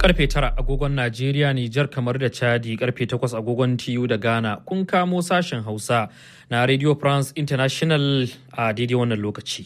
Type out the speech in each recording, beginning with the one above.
Karfe tara agogon Najeriya, Nijar kamar da Chadi karfe takwas agogon TU da Ghana kun kamo sashen Hausa na Radio France International a daidai wannan lokaci.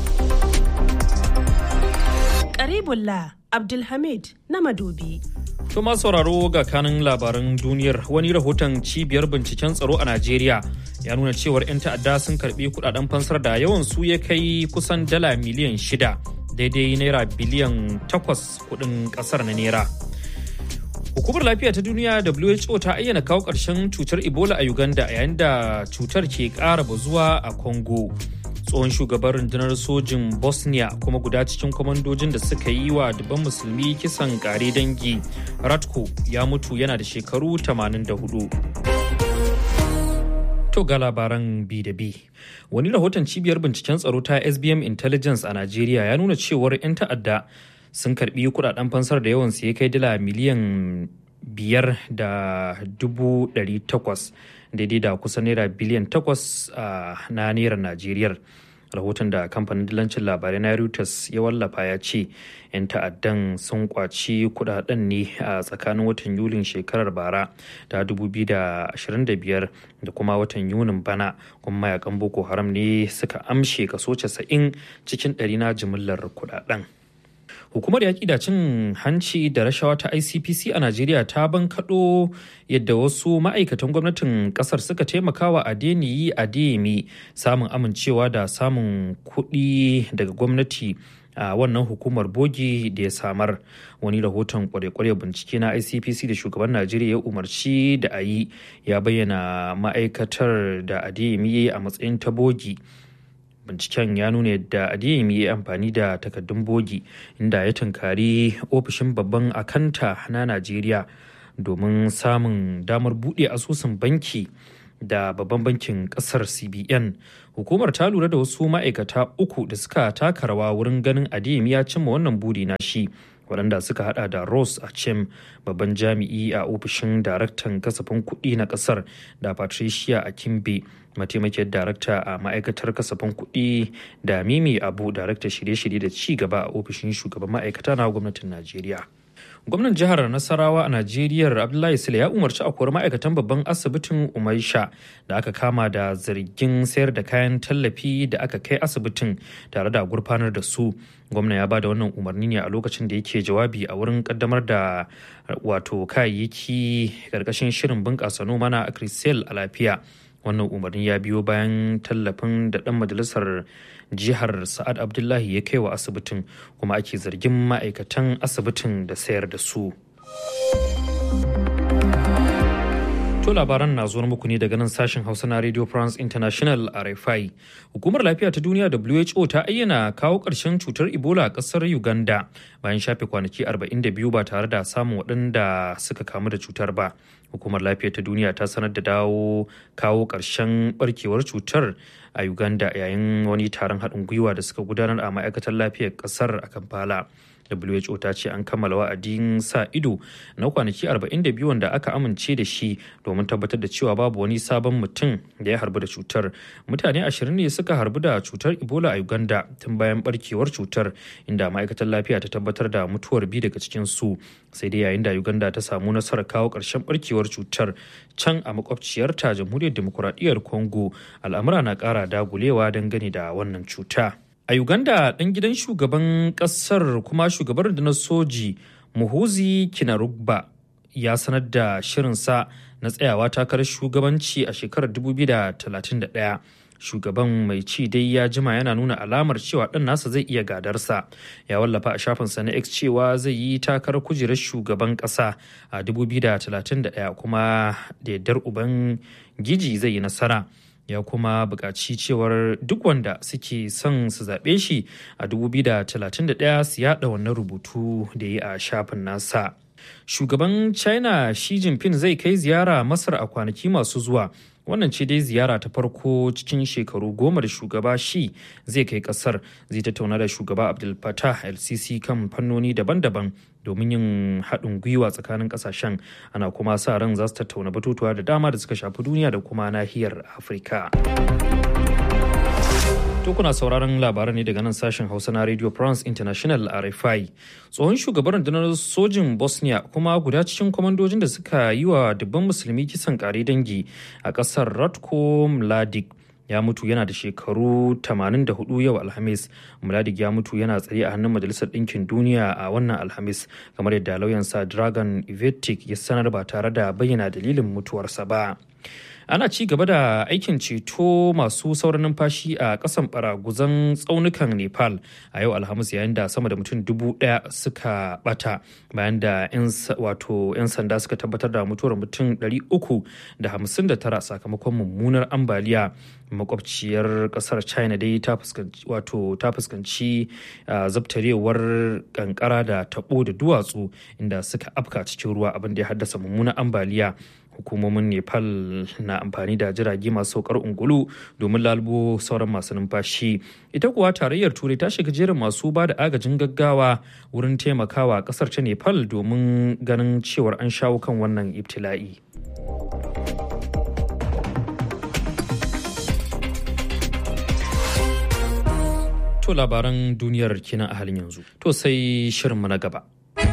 Karibullah Abdulhamid na Madobi. To ma sauraro ga kanin labaran duniyar wani rahoton cibiyar binciken tsaro a Najeriya ya nuna cewar 'yan ta'adda sun karbi kudaden fansar da yawan su ya kai kusan dala miliyan shida daidai naira biliyan takwas kudin kasar na naira. Hukumar lafiya ta duniya WHO ta ayyana kawo ƙarshen cutar Ebola a Uganda yayin da cutar ke ƙara bazuwa a Congo. tsohon shugaban rundunar sojin bosnia kuma guda cikin kwamandojin da suka yi wa dubban musulmi kisan kare dangi ratko ya mutu yana da shekaru 84 to ga labaran bi da bi wani rahoton cibiyar binciken tsaro ta sbm intelligence a najeriya ya nuna cewar 'yan ta'adda sun karbi kudaden fansar da yawan ya kai dala miliyan biyar da dubu ɗari takwas daidai da kusan naira biliyan takwas na naira najeriya rahoton da kamfanin dillancin labarai na reuters ya wallafa ya ce 'yan ta'addan sun kwaci kudaden ne a tsakanin watan yulin shekarar bara ta 2025 da kuma watan yunin bana kuma mayakan boko haram ne suka amshe kaso 90 cikin ɗari na jimillar kudaden hukumar yaƙi da cin hanci da rashawa ta icpc a najeriya ta bankaɗo yadda wasu ma'aikatan gwamnatin ƙasar suka taimakawa adeniyi adeyemi samun amincewa da samun kuɗi daga gwamnati a wannan hukumar bogi da ya samar wani rahoton kware-kware bincike na icpc da shugaban najeriya ya umarci da a yi ya bayyana ma'aikatar da adeyemi a matsayin ta bogi binciken ya nuna yadda adeyemi ya amfani da takaddun bogi inda ya tunkari ofishin babban akanta na najeriya domin samun damar buɗe asusun banki da babban bankin kasar cbn hukumar ta lura da wasu ma'aikata uku da suka taka rawa wurin ganin adeyemi ya cimma wannan buri na shi waɗanda suka hada da Rose Achem babban jami'i a ofishin daraktan kasafin kuɗi na ƙasar da Patricia Akimbe mataimakiyar darakta a ma'aikatar kasafin kuɗi da Mimi Abu darakta shirye-shirye da ci gaba a ofishin shugaban ma'aikata na gwamnatin Najeriya. gwamnan jihar nasarawa a najeriya abdullahi sule ya umarci a kori ma'aikatan babban asibitin umaisha da aka kama da zargin sayar da kayan tallafi da aka kai asibitin tare da gurfanar da su gwamna ya ba da wannan umarni ne a lokacin da yake jawabi a wurin kaddamar da wato kayayyaki karkashin shirin bunƙasa noma na akrisel a lafiya wannan umarni ya biyo bayan tallafin da dan majalisar jihar sa'ad abdullahi ya kai wa asibitin kuma ake zargin ma'aikatan asibitin da sayar da su to labaran na zuwa muku ne daga nan sashen hausa na radio france international rfi hukumar lafiya ta duniya who ta ayyana kawo ƙarshen cutar ebola a ƙasar uganda bayan shafe kwanaki 42 ba tare da samun waɗanda suka kamu da cutar ba hukumar lafiya ta duniya ta sanar da dawo kawo ƙarshen barkewar cutar a uganda yayin wani taron haɗin gwiwa da suka gudanar a ma'aikatar lafiyar ƙasar a kampala WHO ta ce an kammala wa'adin sa ido na kwanaki 42 wanda aka amince da shi domin tabbatar da cewa babu wani sabon mutum da ya harbu da cutar. Mutane 20 ne suka harbu da cutar Ebola a Uganda tun bayan barkewar cutar inda ma'aikatar lafiya ta tabbatar da mutuwar biyu daga cikin su. Sai dai yayin da Uganda ta samu nasarar kawo ƙarshen barkewar cutar can a makwabciyarta jamhuriyar demokuraɗiyyar Congo al'amura na ƙara dagulewa dangane da wannan cuta. A Uganda ɗan gidan shugaban ƙasar kuma shugaban rundunar soji Muhuzi Kinarugba ya sanar da shirinsa na tsayawa takarar shugabanci a shekarar 2031. Shugaban mai ci dai ya jima yana nuna alamar cewa ɗan nasa zai iya gadarsa. Ya wallafa a shafinsa na X cewa zai yi takarar kujerar shugaban ƙasa a 2031 kuma da yardar uban giji zai yi nasara. ya kuma buƙaci cewar duk wanda suke son su zaɓe shi a 2031 su yaɗa wannan rubutu da yi a shafin nasa. Shugaban China Xi Jinping zai kai ziyara Masar a kwanaki masu zuwa. Wannan ce dai ziyara ta farko cikin shekaru goma da shugaba shi zai kai kasar zai tattauna da shugaba Abdul Fattah LCC kan fannoni daban-daban domin yin haɗin gwiwa tsakanin ƙasashen ana kuma sa ran za su tattauna batutuwa da dama da suka shafi duniya da kuma nahiyar Afirka. To kuna sauraron labaran ne daga nan sashen Hausa na Radio France International RFI. Tsohon shugaban rundunar sojin Bosnia kuma guda cikin kwamandojin da suka yi wa dubban musulmi kisan kare dangi a ƙasar Ratko Mladic ya mutu yana da shekaru 84 yau alhamis muladik ya mutu yana tsaye a hannun majalisar ɗinkin duniya a wannan alhamis kamar yadda lauyansa dragon ivetic ya sanar ba tare da bayyana dalilin mutuwarsa ba ana ci gaba da aikin ceto masu sauran numfashi a kasan baraguzan tsaunukan nepal a yau alhamis yayin da sama da mutum dubu daya suka bata bayan da 'yan sanda suka tabbatar da mutuwar mutum 359 sakamakon mummunar ambaliya makwabciyar kasar china dai ta fuskanci wato ta fuskanci zabtarewar kankara da tabo da duwatsu inda suka afka cikin ruwa abin da ya haddasa mummunar ambaliya hukumomin nepal na amfani da jirage masu saukar ungulu domin lalubo sauran masu numfashi ita kuwa tarayyar turai ta shiga jerin masu ba da agajin gaggawa wurin taimakawa kasar ta nepal domin ganin cewar an shawo kan wannan ibtila'i to labaran duniyar kina a halin yanzu to sai shirinmu na gaba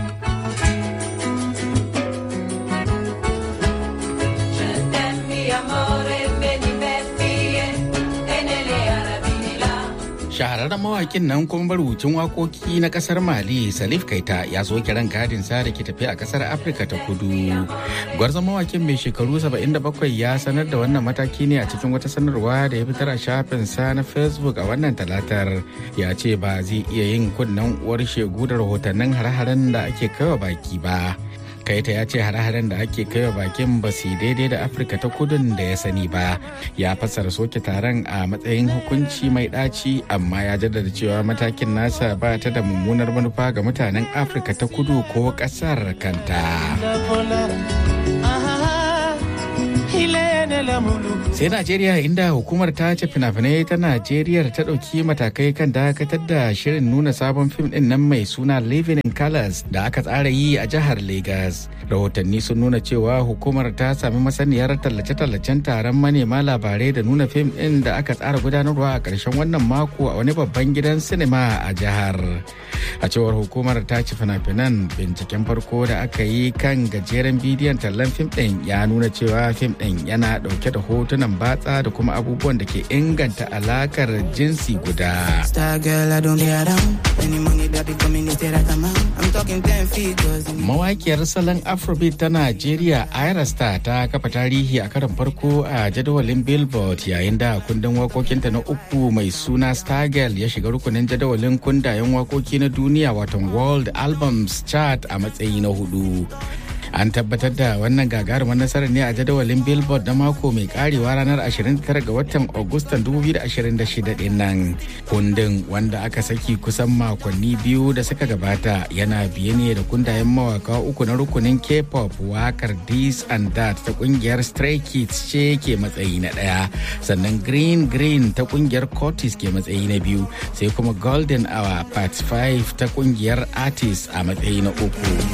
shahararren mawakin nan kuma marubucin wakoki na kasar mali salif kaita ya zo kiran gadin sa da ke tafi a kasar afirka ta kudu gwarzon mawakin mai shekaru 77 ya sanar da wannan mataki ne a cikin wata sanarwa da ya fitar a shafin sa na facebook a wannan talatar ya ce ba zai iya yin kunnen uwar shegu da rahotannin hare-haren da ake kaiwa baki ba kaita ya ce hare-haren da ake kaiwa bakin ba su daidai da afirka ta kudun da ya sani ba ya fassara soke taron a matsayin hukunci mai ɗaci amma ya jaddada cewa matakin nasa ba ta da mummunar manufa ga mutanen afirka ta kudu ko ƙasar kanta sai najeriya inda hukumar ta ce fina-finai ta najeriya ta ɗauki matakai kan dakatar da shirin nuna sabon fim ɗin nan mai suna living in colors da aka tsara yi a jihar lagos rahotanni sun nuna cewa hukumar ta sami masaniyar tallace-tallacen taron manema labarai da nuna fim ɗin da aka tsara gudanarwa a ƙarshen wannan mako a wani babban gidan sinima a jihar a cewar hukumar ta ci fina-finan binciken farko da aka yi kan gajeren bidiyon tallan fim ɗin ya nuna cewa fim ɗin yana ɗauke da hotunan batsa da kuma abubuwan da ke inganta alakar jinsi guda. Mawakiyar salon Afrobeat ta Najeriya Ira Star ta kafa tarihi a karon farko a jadawalin Billboard yayin da kundin wakokinta na uku mai suna Stargirl ya shiga rukunin jadawalin kundayen wakoki na duniya watan World Albums Chart a matsayi na hudu. an tabbatar da wannan gagarumar nasarar ne a jadawalin billboard na mako mai karewa ranar 29 ga watan agustan 2026 din nan kundin wanda aka saki kusan makonni biyu da suka gabata yana biye ne da kundayen mawaka uku na rukunin k-pop wakar this and that ta kungiyar stray kids ce ke matsayi na daya sannan green green ta kungiyar cortis ke matsayi na biyu sai kuma golden hour part 5 ta kungiyar artist a matsayi na uku